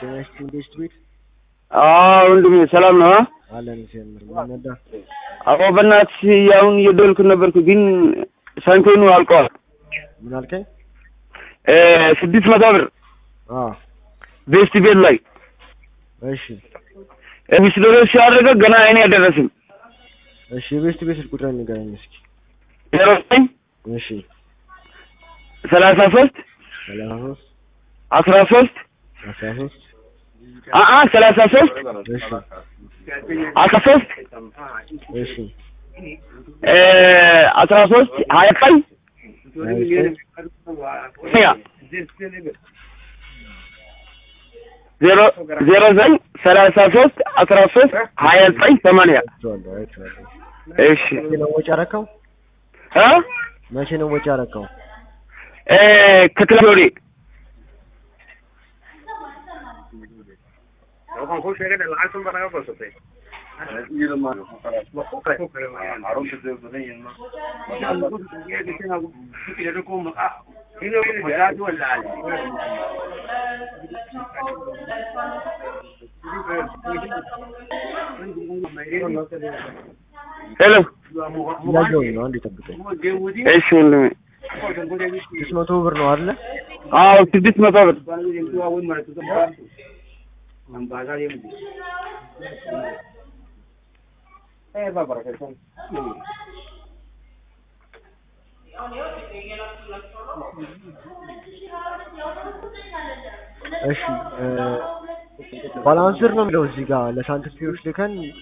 ጤና ይስጥልኝ ቤስት ቤት አዎ ወንድሜ ሰላም ነው? አለን ሲያምር ምንነዳ አዎ በእናትሽ አሁን እየደወልኩ ነበርኩ ግን ሳንቲሙ አልቀዋል። ምን አልከኝ? እ ስድስት መቶ ብር አ ቤስት ቤት ላይ እሺ ሚስዶሮ ሲያደርገ ገና አይኔ አልደረስም። እሺ የቤስት ቤት ስልክ ቁጥር ንገረኝ እስኪ። ዜሮ ዘጠኝ እሺ ሰላሳ ሶስት ሰላሳ ሶስት አስራ ሶስት አስራ ሶስት አአ ሰላሳ ሶስት እሺ አስራ ሶስት እሺ እ አስራ ሶስት ሀያ ቀን ሀያ ዘጠኝ ያ ዜሮ ዜሮ ዘጠኝ ሰላሳ ሶስት አስራ ሶስት ሀያ ዘጠኝ ሰማንያ አይቼዋለሁ አይቼዋለሁ። እሺ መቼ ነው ወጪ አረከው? እ መቼ ነው ወጪ አረከው? እ ከትላንት ወዲህ ሄሎ እያየሁኝ ነው አንዴ ጠብቀኝ። እሺ ወንድሜ ስድስት መቶ ብር ነው አይደለ? አዎ ስድስት መቶ ብር እሺ እ ባላንስር ነው የሚለው እዚህ ጋር ለሳንቲም ፒዎች ልከን